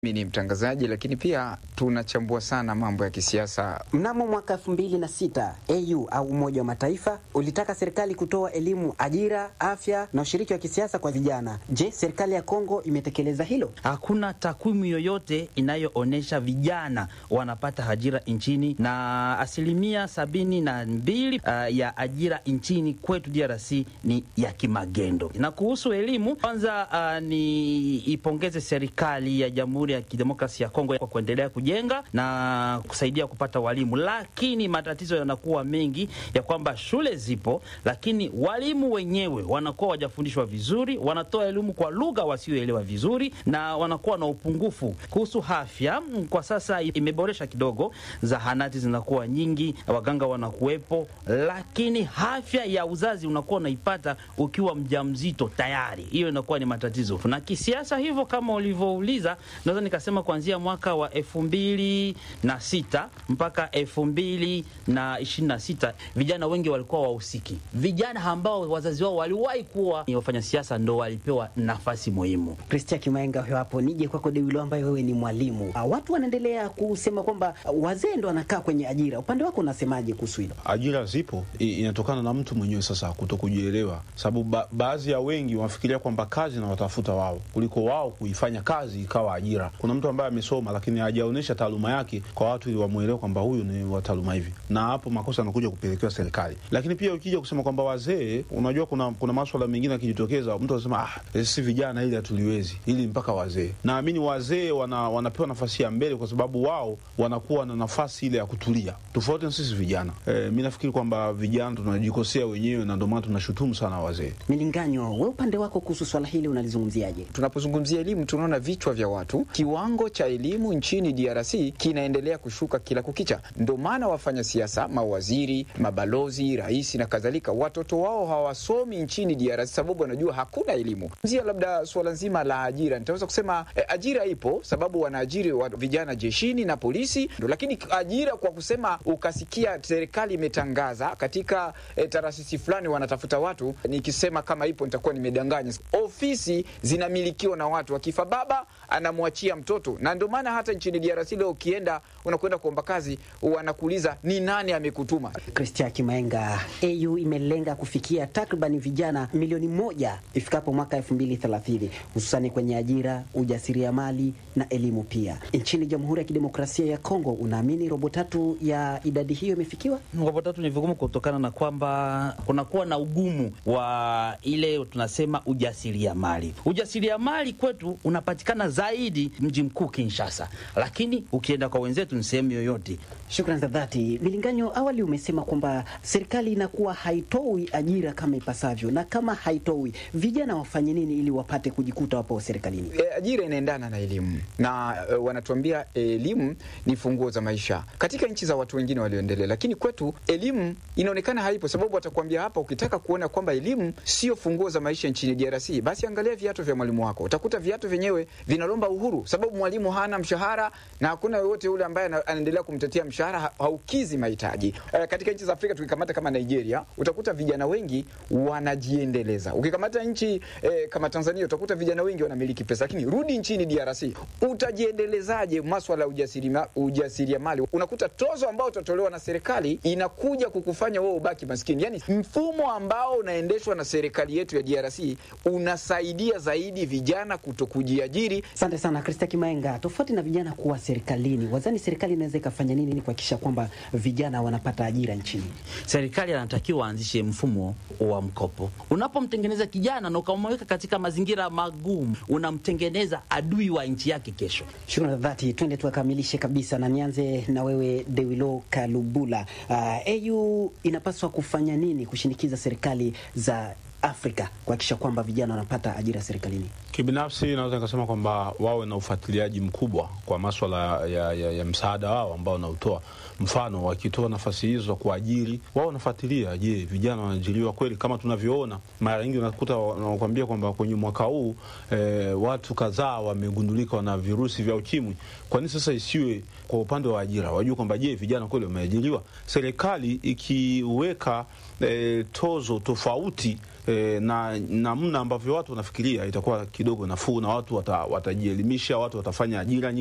Mimi ni mtangazaji lakini pia tunachambua sana mambo ya kisiasa. Mnamo mwaka 2006 AU au Umoja wa Mataifa ulitaka serikali kutoa elimu, ajira, afya na ushiriki wa kisiasa kwa vijana. Je, serikali ya Kongo imetekeleza hilo? Hakuna takwimu yoyote inayoonyesha vijana wanapata ajira nchini, na asilimia sabini na mbili uh, ya ajira nchini kwetu DRC ni ya kimagendo. Na kuhusu elimu, kwanza uh, ni ipongeze serikali ya Jamhuri ya Kidemokrasia ya Kongo kwa kuendelea kujenga na kusaidia kupata walimu, lakini matatizo yanakuwa mengi ya kwamba shule zipo, lakini walimu wenyewe wanakuwa wajafundishwa vizuri, wanatoa elimu kwa lugha wasioelewa vizuri, na wanakuwa na upungufu. Kuhusu afya, kwa sasa imeboresha kidogo, zahanati zinakuwa nyingi, waganga wanakuwepo, lakini afya ya uzazi unakuwa unaipata ukiwa mjamzito tayari, hiyo inakuwa ni matatizo. Na kisiasa hivyo, kama ulivyouliza naweza nikasema kuanzia mwaka wa elfu mbili na sita mpaka elfu mbili na ishirini na sita vijana wengi walikuwa wahusiki. Vijana ambao wazazi wao waliwahi kuwa ni wafanya siasa ndo walipewa nafasi muhimu. Kristia Kimaenga huyo hapo. Nije kwako Dewilo, ambaye wewe ni mwalimu. Uh, watu wanaendelea kusema kwamba uh, wazee ndo wanakaa kwenye ajira. Upande wako unasemaje kuhusu hilo? Ajira zipo, i- inatokana na mtu mwenyewe sasa kuto kujielewa, sababu ba baadhi ya wengi wanafikiria kwamba kazi na watafuta wao kuliko wao kuifanya kazi ikawa ajira. Kuna mtu ambaye amesoma lakini hajaonyesha taaluma yake kwa watu ili wamwelewe kwamba huyu ni wa taaluma hivi, na hapo makosa yanakuja kupelekewa serikali. Lakini pia ukija kusema kwamba wazee, unajua kuna kuna maswala mengine yakijitokeza, mtu anasema ah, sisi vijana ili hatuliwezi, ili mpaka wazee. Naamini wazee wana, wanapewa nafasi ya mbele kwa sababu wao wanakuwa na nafasi ile ya kutulia, tofauti na sisi vijana. E, mi nafikiri kwamba vijana tunajikosea wenyewe na ndio maana tunashutumu sana wazee. Milinganyo, we upande wako kuhusu swala hili unalizungumziaje? Tunapozungumzia elimu, tunaona vichwa vya watu, kiwango cha elimu nchini DRC kinaendelea kushuka kila kukicha. Ndio maana wafanya siasa, mawaziri, mabalozi, rais na kadhalika, watoto wao hawasomi nchini DRC sababu wanajua hakuna elimu. Zia labda suala nzima la ajira, nitaweza kusema eh, ajira ipo sababu wanaajiri wa vijana jeshini na polisi ndo, lakini ajira kwa kusema ukasikia serikali imetangaza katika eh, taasisi fulani wanatafuta watu, nikisema kama ipo nitakuwa nimedanganya. Ofisi zinamilikiwa na watu, akifa baba anamwachia mtoto, na ndio maana hata nchini DRC leo ukienda unakwenda kuomba kazi wanakuuliza ni nani amekutuma. Kristia Kimaenga, AU imelenga kufikia takriban vijana milioni moja ifikapo mwaka elfu mbili thelathini hususani kwenye ajira, ujasiriamali na elimu pia. Nchini Jamhuri ya Kidemokrasia ya Kongo, unaamini robo tatu ya idadi hiyo imefikiwa? Robo tatu ni vigumu kutokana na kwamba kunakuwa na ugumu wa ile tunasema ujasiriamali. Ujasiriamali kwetu unapatikana zaidi mji mkuu Kinshasa, lakini ukienda kwa wenzetu ni sehemu yoyote. Shukran za dhati. Milinganyo, awali umesema kwamba serikali inakuwa haitoi ajira kama ipasavyo, na kama haitoi, vijana wafanye nini ili wapate kujikuta wapo serikalini? E, ajira inaendana na elimu na e, wanatuambia elimu ni funguo za maisha katika nchi za watu wengine walioendelea, lakini kwetu elimu inaonekana haipo, sababu watakuambia hapa, ukitaka kuona kwamba elimu sio funguo za maisha nchini DRC, basi angalia viatu vya mwalimu wako. Utakuta viatu vyenyewe vinalomba uhuru, sababu mwalimu hana mshahara na hakuna yoyote yule ambaye ana- anaendelea kumtetea mshahara, ha- haukizi mahitaji. E, katika nchi za Afrika tukikamata kama Nigeria, utakuta vijana wengi wanajiendeleza. Ukikamata nchi e, kama Tanzania, utakuta vijana wengi wanamiliki pesa, lakini rudi nchini DRC, utajiendelezaje maswala ya ujasirima- ujasiriamali? Unakuta tozo ambao utatolewa na serikali inakuja kukufanya wewe ubaki maskini. Yani mfumo ambao unaendeshwa na serikali yetu ya DRC unasaidia zaidi vijana kuto kujiajiri. Asante sana Kristia Kimaenga. Tofauti na vijana kuwa serikalini, wazani serikali inaweza ikafanya nini ili kuhakikisha kwamba vijana wanapata ajira nchini? Serikali anatakiwa aanzishe mfumo wa mkopo. Unapomtengeneza kijana na ukamweka katika mazingira magumu, unamtengeneza adui wa nchi yake kesho. Shukrani za dhati. Twende tuakamilishe kabisa, na nianze na wewe Dewilo Kalubula. Uh, AU inapaswa kufanya nini kushinikiza serikali za Afrika kuhakikisha kwamba vijana wanapata ajira serikalini? Kibinafsi naweza nikasema kwamba wawe na ufuatiliaji mkubwa kwa maswala ya, ya, ya msaada wao ambao wanautoa. Mfano, wakitoa nafasi hizo za kuajiri, wao wanafuatilia, je, vijana wanaajiriwa kweli? Kama tunavyoona mara nyingi unakuta wanakuambia kwamba kwenye mwaka huu eh, watu kadhaa wamegundulika wana virusi vya ukimwi. Kwa nini sasa isiwe kwa upande wa ajira, wajue kwamba je, vijana kweli wameajiriwa? Serikali ikiweka eh, tozo tofauti e, na namna ambavyo watu wanafikiria itakuwa kidogo nafuu na watu wata, watajielimisha, watu watafanya ajira nyingi